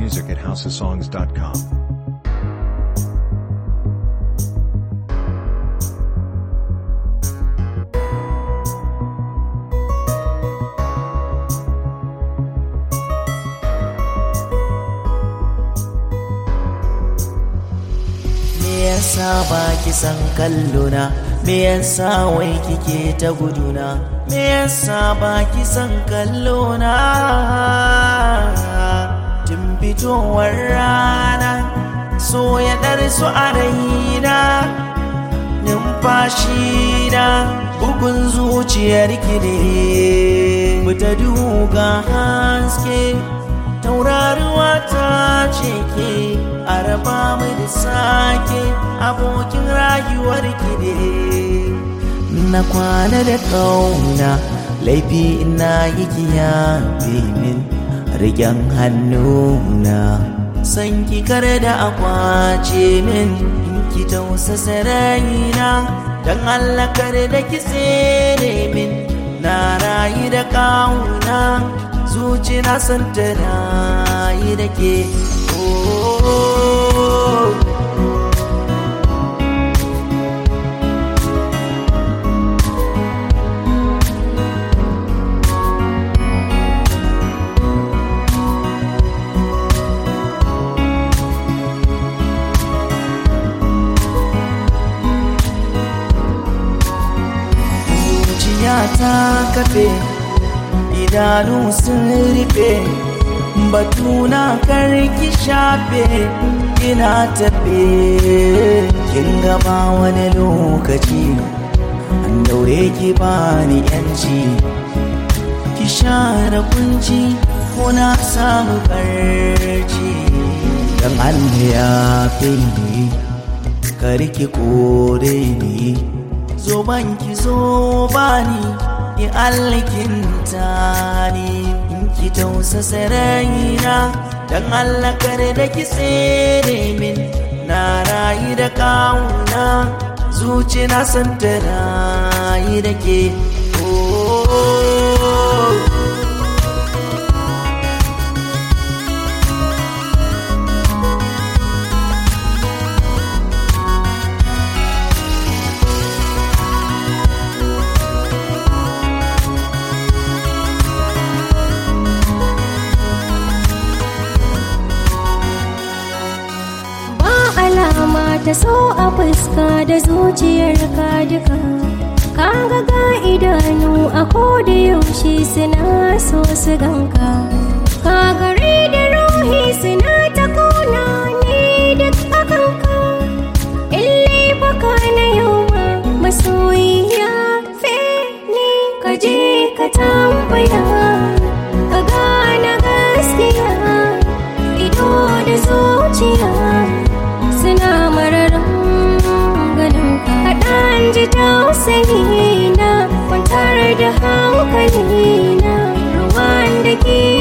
music at houseofsongs.com. Me yasa ba ki san kallona me yasa wai kike ta guduna me yasa ba ki san kallona tun fitowar rana so ya su a raina numfashi na bugun zuciyar ki ne mu ta duga haske tauraruwa ta ce ke a raba mu da sake abokin rayuwar ki ne na kwana da kauna laifi ina yi kiya min rigen hannuna san ki kar da akwace min in ki tausasa raina dan Allah kar da ki tsere min na rayu da kauna zuci na san ta rayu da ke oh. zuciya ta kafe idanu sun rufe batuna karki shafe ina tafe kin gaba wani lokaci an daure ki bani yanci ki share kunci ko na samu barci dan Allah ya fi ni karki kore ni zo banki zo bani ki alkinta ni in ki tausasa raina dan Allah kare da ki tsere min na rayu da kauna zuci na san ta rayu da ke oh. ba alama ta so a fuska da zuciyar ka duka kaga ga idanu a koda yaushe suna so su ganka ka gare da ruhi suna ta kona ne duk akan ka ille baka na yau ma masoyiya fe ne ka je ka tambaya ka gane gaskiya ido da zuciya suna mararin ganin ka kaɗan ji tausayi na kwantar da hankali na ruwan da ke